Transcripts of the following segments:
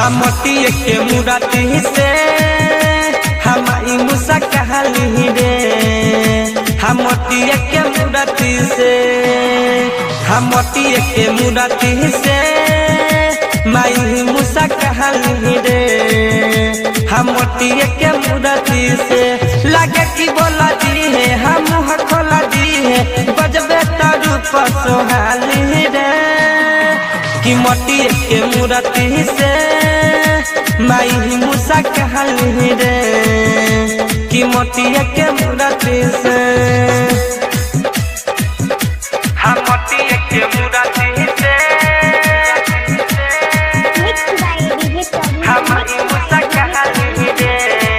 हम मोतिये के मुराती से हमारी मुसा कहली रे हम मोतिये के मुराती से हम मोतिये के मुराती से माई मुसा कहली रे हम मोतिये के मुराती से लगे कि बोला दी है हम मुँह खोला दी है बजबे तारू पर सोहाली रे कि मोती के मुरती से माई मुसा कहली रे कि मोती के मुरती से हम मोती के मुरती से Mixed by DJ Prabhu. हमारी मुसा कहली रे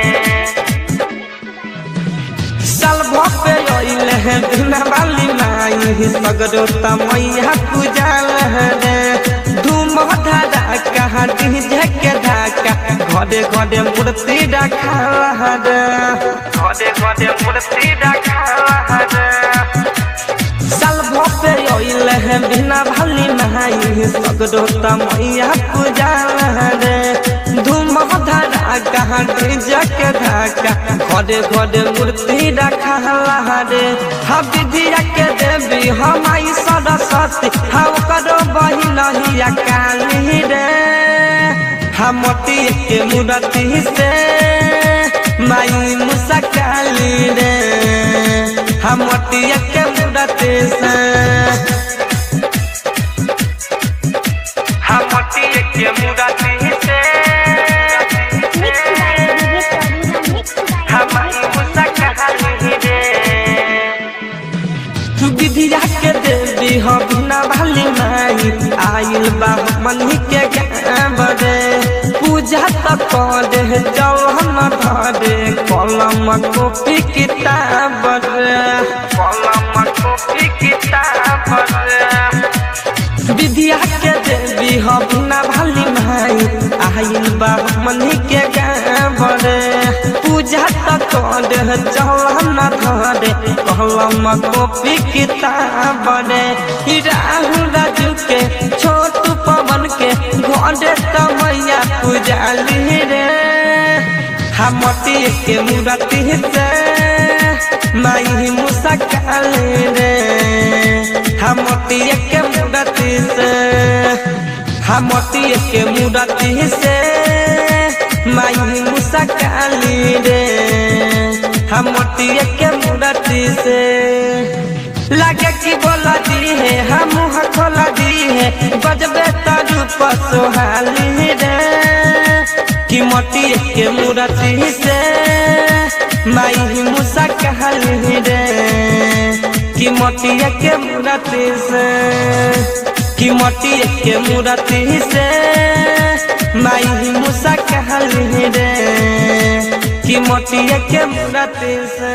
साल भपे अइले हैं बिना वाली माई सगरो तमैया पूजल रे धूम धारा कहाँ डीजे के ढाका घरे घरे मूर्ति रखल रे घरे घरे मूर्ति रखल रे साल भपे अइले हैं बिना भाली माई सगरो तमैया पूजल रे धूम धारा कहाँ डीजे के ढाका घरे घरे मूर्ति रखल रे हम विद्या के देवी हम आई सरस्वती हम करो बहिन हिया काली रे हम मोती के मूर्ति से माई मुसा काली रे हम मोती के मूर्ति से हम मोती के मूर्ति से Mixed by DJ Prabhu. Mixed by हमारी मुसा कहली रे विधिया के देवी हो बिना भाली माई आइल बा मनी के गाँव रे पूजा तो करे जाओ हम धरे कलम कॉपी किताब रे कलम कॉपी किताब रे विधिया के देवी हो बिना भाली माई आइल बा मनी के गाँव रे पूजा तो करे जाओ हम धरे कलम कॉपी किताब रे ई राहुल राजू के छोटू पवन के घरे तो मैया पूजाली रे हम मोती के मूर्ति से माई मुसा काली रे हम मोती के मूर्ति से हम मोती के मूर्ति से माई मुसा काली रे हम मोती के मूर्ति से लगे कि बोला दी है हम मुँह खोला दी है बजबे तारू पर सोहाली रे कि मोती के मूर्ति से माई मुसा कहली रे कि मोती के मूर्ति से कि मोती के मूर्ति से माई मुसा कहली रे कि मोती के मूर्ति से